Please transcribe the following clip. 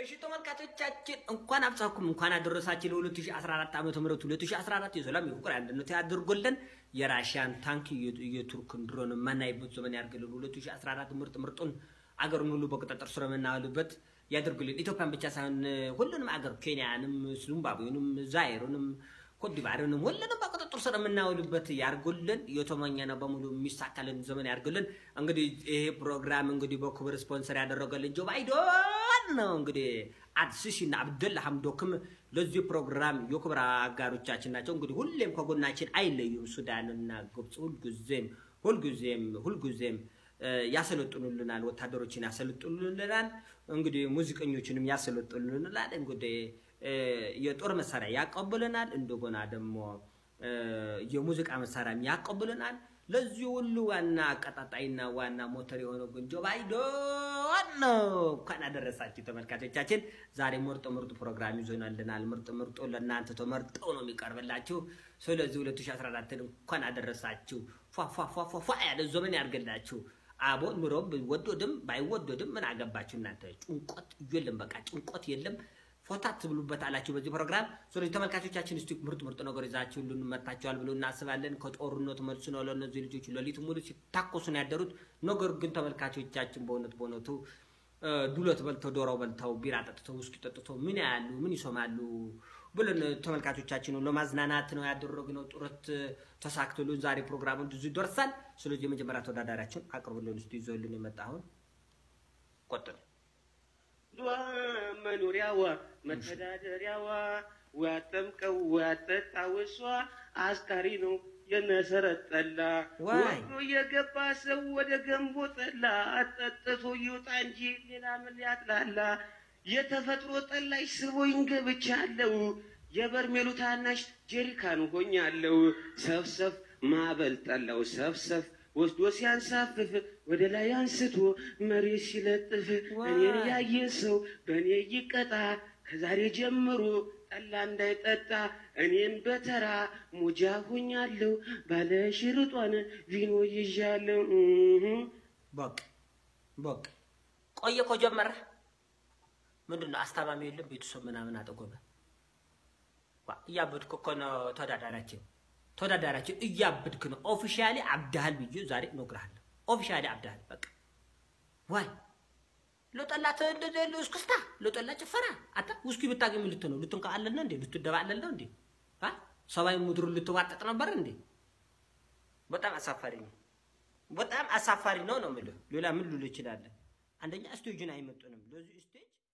እሺ ተመልካቾቻችን እንኳን አብጻኩም እንኳን አደረሳችሁ ለ2014 ዓመተ ምህረት 2014 የሰላም የፍቅር አንድነት ያድርጎልን። የራሽያን ታንክ የቱርክን ድሮን የማናይበት ዘመን ያድርግልን። 2014 ምርጥ ምርጡን አገሩን ሁሉ በቁጥጥር ስር የምናውልበት ያድርግልን። ኢትዮጵያን ብቻ ሳይሆን ሁሉንም አገር ኬንያንም፣ ዚምባብዌንም፣ ዛይሩንም፣ ኮትዲቫርንም ሁሉንም በቁጥጥር ስር የምናውልበት ያርጉልን። የተመኘነው በሙሉ የሚሳካልን ዘመን ያርግልን። እንግዲህ ይሄ ፕሮግራም እንግዲህ በክብር ስፖንሰር ያደረገልን ጆ ባይደን ነው። እንግዲህ አድስሽ እና አብደላ ሐምዶክም ለዚህ ፕሮግራም የክብር አጋሮቻችን ናቸው። እንግዲህ ሁሌም ከጎናችን አይለዩም። ሱዳንና ግብፅ ሁልጊዜም ሁልጊዜም ሁልጊዜም ያሰለጥኑልናል። ወታደሮችን ያሰለጥኑልናል። እንግዲህ ሙዚቀኞችንም ያሰለጥኑልናል። እንግዲህ የጦር መሳሪያ ያቀብልናል። እንደገና ደግሞ የሙዚቃ መሳሪያም ያቀብልናል። ለዚህ ሁሉ ዋና አቀጣጣይና ዋና ሞተር የሆነው ግን ጆ ባይደን ነው። እንኳን አደረሳችሁ ተመልካቾቻችን። ዛሬ ምርጥ ምርጡ ፕሮግራም ይዞናልናል። ምርጥ ምርጡ ለእናንተ ተመርጠው ነው የሚቀርብላችሁ። ስለዚህ 2014 እንኳን አደረሳችሁ። ፏፏፏፏ ያለ ዘመን ያድርግላችሁ። አቦ ኑሮ ቢወደድም ባይወደድም ምን አገባችሁ እናንተ። ጭንቆት የለም፣ በቃ ጭንቆት የለም። ፎታ ትብሉበት አላችሁ በዚህ ፕሮግራም። ስለዚህ ተመልካቾቻችን እስቲ ምርጥ ምርጥ ነገር ይዛችሁ ሁሉን መታችኋል ብሎ እናስባለን። ከጦርነቱ መልስ ነው ለእነዚህ ልጆች ሌሊት ሙሉ ሲታኮሱ ነው ያደሩት። ነገር ግን ተመልካቾቻችን በእውነት በእውነቱ ዱለት በልተው ዶሮ በልተው ቢራ ጠጥተው ውስኪ ጠጥተው ምን ያሉ ምን ይሰማሉ ብለን ተመልካቾቻችን ለማዝናናት ነው ያደረግነው ጥረት ተሳክቶልን ዛሬ ፕሮግራሙ ብዙ ይደርሳል። ስለዚህ የመጀመሪያ ተወዳዳሪያችን አቅርቡልን እስቲ ይዞልን የመጣሁን ቆጥል መኖሪያዋ መተዳደሪያዋ ዋጠምቀው ዋጠጣው እሷ አስካሪ ነው የመሰረት ጠላ ወዶ የገባ ሰው ወደ ገንቦ ጠላ አጠጥቶ ይውጣ እንጂ ሌላ ምን ያጥላላ። የተፈጥሮ ጠላሽ ስቦኝ ገብቻለሁ። የበርሜሉ ታናሽ ጀሪካን ሆኛለሁ። ሰፍሰፍ ማዕበል ጠላው ሰፍሰፍ ወስዶ ሲያንሳፍፍ ወደ ላይ አንስቶ መሬት ሲለጥፍ እኔን ያየ ሰው በእኔ ይቀጣ። ከዛሬ ጀምሮ ጠላ እንዳይጠጣ እኔም በተራ ሙጃ ሆኛለሁ። ባለ ሽርጧን ቪኖ ይዣለሁ። በቅ በቅ ቆየ እኮ ጀመረ። ምንድን ነው አስታማሚ የለም ቤተሰብ ምናምን አጠጎበ እያበድክ እኮ ነው ተወዳዳሪያችን ተወዳዳሪያችን እያብድክ ነው። ኦፊሻሊ አብዳሃል ብዬ ዛሬ እነግርሃለሁ። ኦፊሻሊ አብዳሃል። በቃ ዋይ ለጠላ እስክስታ ለጠላ ጭፈራ አታ ውስኪ ብታገኝ ምን ልትነው? ልትንከአለል ነው እንዴ? ልትደባለል ነው እንዴ? ሰማይ ምድሩ ልትዋጠጥ ነበር እንዴ? በጣም አሳፋሪ ነው። በጣም አሳፋሪ ነው ነው የምልህ። ሌላ ምን ልል እችላለሁ? አንደኛ ስቴጅን አይመጡንም ለዚህ ስቴጅ